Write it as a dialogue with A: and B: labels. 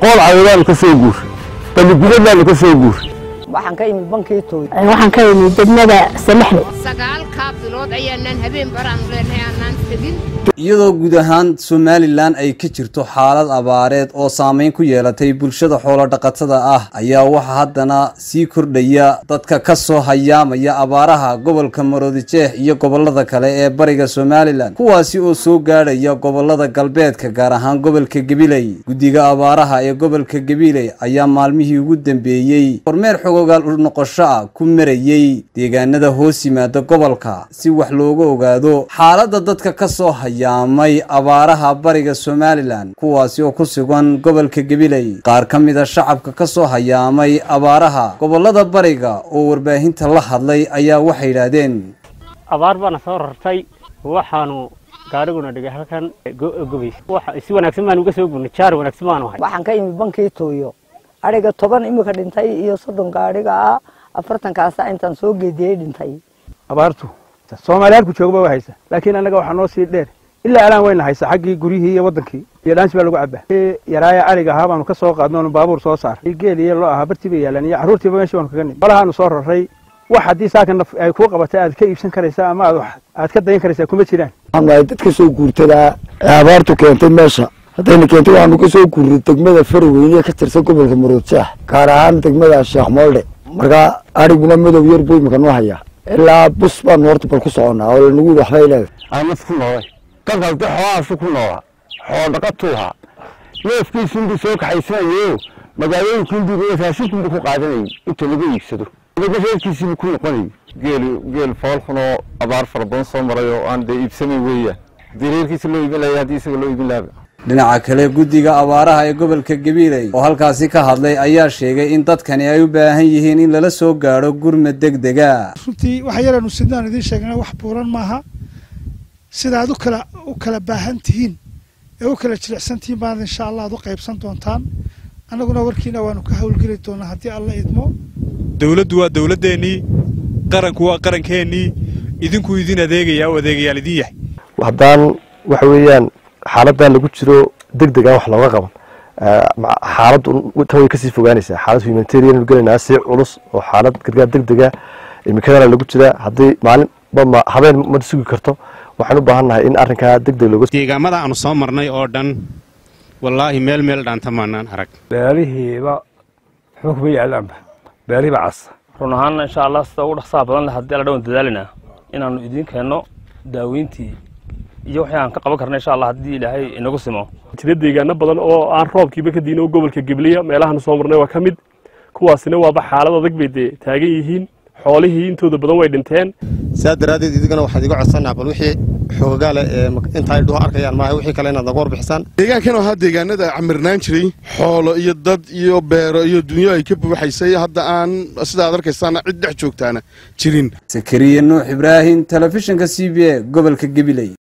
A: qool cawadaanu ka soo guuray baligudabaanu ka soo guuray
B: waxaan ka imid bankii tooy
C: waxaan ka imid degmada salaxle
D: sagaalkaa bilood ayaanaan habeen baraanu leenahay aanaan tegin
E: iyadoo guud ahaan somalilan ay ka jirto xaalad abaareed oo saameyn ku yeelatay bulshada xoolodhaqatada ah ayaa waxaa haddana sii kordhaya dadka ka soo hayaamaya abaaraha gobolka maroodijeex iyo gobolada kale ee bariga somalilan kuwaasi oo soo gaadhaya gobolada galbeedka gaar ahaan gobolka gabiley guddiga abaaraha ee gobolka gabiley ayaa maalmihii ugu dambeeyey kormeer xogogaal u noqosho ah ku marayey deegaanada hoos yimaada gobolka si wax looga ogaado xaaladda dadka ka soo haya may abaaraha bariga somalilan kuwaasi oo ku sugan gobolka gabiley qaar ka mid a shacabka ka soo hayaamay abaaraha gobolada bariga oo warbaahinta la hadlay ayaa waxay yidhaahdeen
F: abaar baana soo rartay waxaanu gaariguna dhigay halkan gobays si wanaagsan baan uga soo gurnay jaar wanaagsan baanu hay
B: waxaan ka imid bankii tooyo adhiga toban imika dhintay iyo soddon gaadhiga ah afartankaasa intaan soo geediyey dhintay
G: abaartu soomaaliya halku joogba waa haysa laakiin annaga waxaa noo sii dheer ilaa alaan wayna haysa xaggii guryihii iyo wadankii iyo dhaansi baa lagu cabaa yaraaya ariga ahaa baanu ka soo qaadno onu baabuur soo saaray geel iyo loo ahaa bartii bay yaalaan iyo carruurtiiba meeshii baanu kaga nimi qolahaanu soo raray wax haddii saakan ay kuu qabatay aad ka iibsan karaysaa ama aad aad ka dayan karaysaa kuma jiraan
A: waxaanu dadka soo guurtadaa ee abaartu keentay meesha haddayna keentay waxaanu ka soo guurnay degmada farweyne ka tirsan gobolka maroodjeex gaar ahaan degmada sheekh moolde markaa adhiguna madow yar buu imika noo hayaa ilaa bus baanu horta bal ku soconnaa oo lanagu yidhi waxbay leedahay aanaf ku noolay dadkaas de xoolahaasu ku noolaa xoolo dhaqatuuhaa neefkiisunbuu soo kaxaysanayo magaalooyinkunbuu raashinkunbuu ku qaadanayay inta laga iibsado reerkiisiibuu ku noqonayay
H: geel geel foolxunoo abaar fara badan soo maray oo aan dee iibsamayn weeyaan haddii reerkiisa loo iibin lahaya haddii isaga loo iibin lahaba
E: dhinaca kale guddiga abaaraha ee gobolka gabiley oo halkaasi ka hadlay ayaa sheegay in dadkani ay u baahan yihiin in lala soo gaadho gurmad deg dega
I: runtii waxa yaraanu sidaan idiin sheegna wax buuran maaha sida aad u kala u kala baahan tihiin ee u kala jilicsan tihiin baad insha allah aad u qaybsan doontaan annaguna warkiina waanu ka howlgeli doonaa haddii alla idmo
J: dowladdu waa dowladdeennii qaranku waa qarankeenii idinkuu idin adeegayaa oo adeegayaal idin yahay
K: haddaan waxa weeyaan xaaladdan lagu jiro deg degan wax looga qaban xaaladdu tan way kasii fogaanaysaa xaalad humanitarian gelaynaa si culus oo xaalad gargaar deg dega imikadana lagu jira haddii maalin habeen ma sugi karto waxaan u baahannahay in arrinkaa deg deg looga
J: deegaamada aanu soo marnay oo dhan wallaahi meel meel dhaanta maanaan arag
G: beelihiiba waxba kuma yaalaanba beelihiiba cas
L: run ahaanna insha allah sida ugu dhaqsaha badan leh haddii alla dhawan dadaalinaa inaannu idiin keenno daaweyntii iyo wixii aan ka qaban karna insha allah haddii ilaahay inagu simo
M: jira deegaano badan oo aan roobkiiba ka diin oo gobolka gebliya meelahan soo marnay waa ka mid kuwaasina waaba xaalad adag bay dee taagan yihiin xoolihii intooda badan way dhinteen
N: saa daraaddeed idigana waxaad iga codsanaa bal wixii xoogagaale ee intaay dhuho arkayaan maaha wixii kale inaad naga warbixisaan
O: deegaankan oo ahaa deegaanada camirnaan jiray xoolo iyo dad iyo beero iyo dunyo ay ka buuxaysay hadda aan sida aad arkaysaana cid dhex joogtaana jirin
E: sakariye nuux ibraahim telefishinka c b a gobolka gabiley